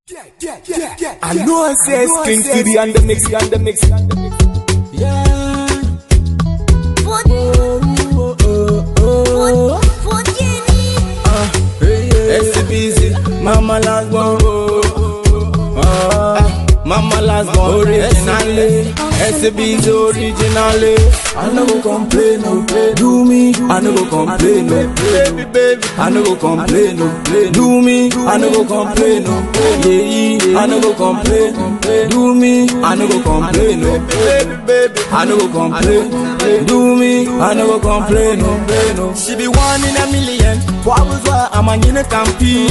I know I say King City and the mix, and the mix, and the mix. Yeah. Put, Oh, oh, oh, put, put Jenny. oh. Hey, yeah. SCBC, Mama last born. Oh, Mama last born. Originally, SCBC originally. I no go complain, no. Do me, I no go complain, no. Baby, baby, I no go complain, no. Do me, I no go complain, no. Yeah, I no go complain. Do me, I no go complain, no. Baby, baby, I no go complain. Do me, I no go complain, no. She be one in a million. Wabuzwa why I'm a nina kampi.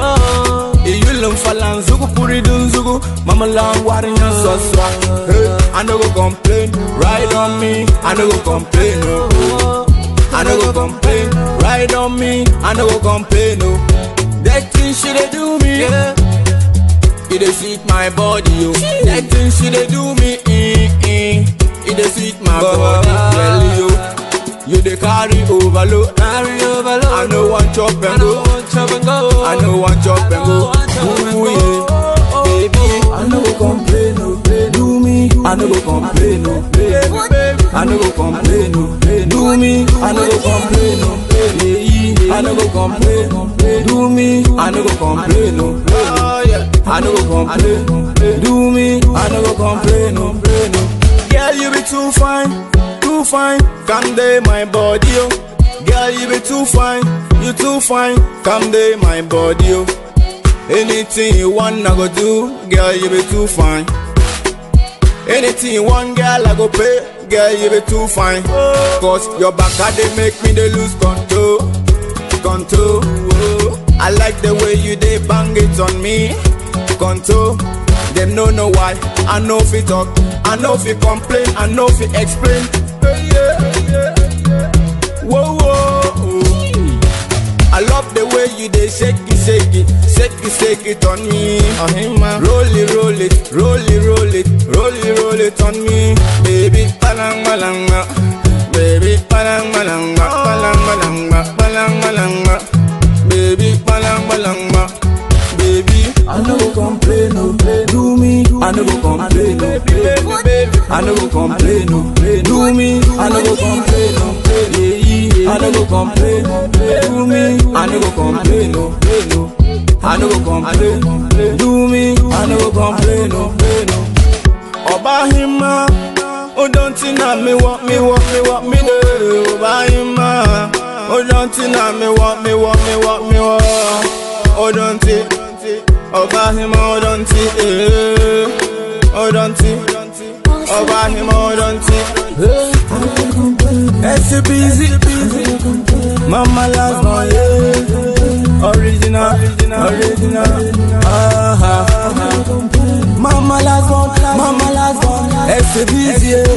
Iyulum falan zugu puri dun zugu. Mama lang warinya so swak. Hey, I no go complain. Ride on me, I no go complain. No. I no go complain. Ride on me, I no go complain. No. That thing she dey do me. Yeah. It dey sweet my body, yo. That thing she dey do me, eh, eh. It dey sweet my body, well, yo. You dey carry overload, carry overload. I no want chop and go, chop and go. I no want chop and go. Ooh yeah, baby. I no go complain, no. Do me, I no go complain, no. Baby, I no go complain, no. Do me, I no go complain, no. Yeah, I no go complain. Do me, I no go complain, no. I no go complain. Do me, I no go complain, no. Girl, you be too fine, too fine. Come day my body, yo. Girl, you be too fine, you too fine. Come day my body, yo. Anything you want, I go do. Girl, you be too fine. Anything you want, girl, I go pay. Girl, you be too fine. Cause your back, I they make me they lose control. Control. oh. I like the way you they bang it on me. Control. Them no know why. I know if it talk. I know if you complain. I know if you explain. Hey, yeah, yeah, yeah. Whoa, whoa. oh. I love the way you they shake it, shake it, shake it, shake it on me. On him, man. Roll it, roll it, roll it, roll it, roll it, roll it on me, baby. Palang malanga, baby. Palang malanga, palang malanga, palang malanga, baby. Palang malanga, baby. I no go complain, no. Do me, I no go complain, no. Baby, baby, I no go complain, no. Do me, I no go complain, no. Yeah, yeah, I no go complain. Do me, I no go complain, no. I no go complain. Do me, I no go complain, no. Ọba hima, ó dán tí náà mi wọ́ mi wọ́ mi wọ́ mi dé. Ọba hima, ó dán tí náà mi wọ́ mi wọ́ mi wọ́ mi wọ́. Ó dán tí, ọba hima ó dán tí, eh. ó dán tí, ọba hima ó dán tí. SCBZ, Mama last born, yeah. Original, original, ah, ah, ah. Mama last born, Mama last born, SCBZ, yeah.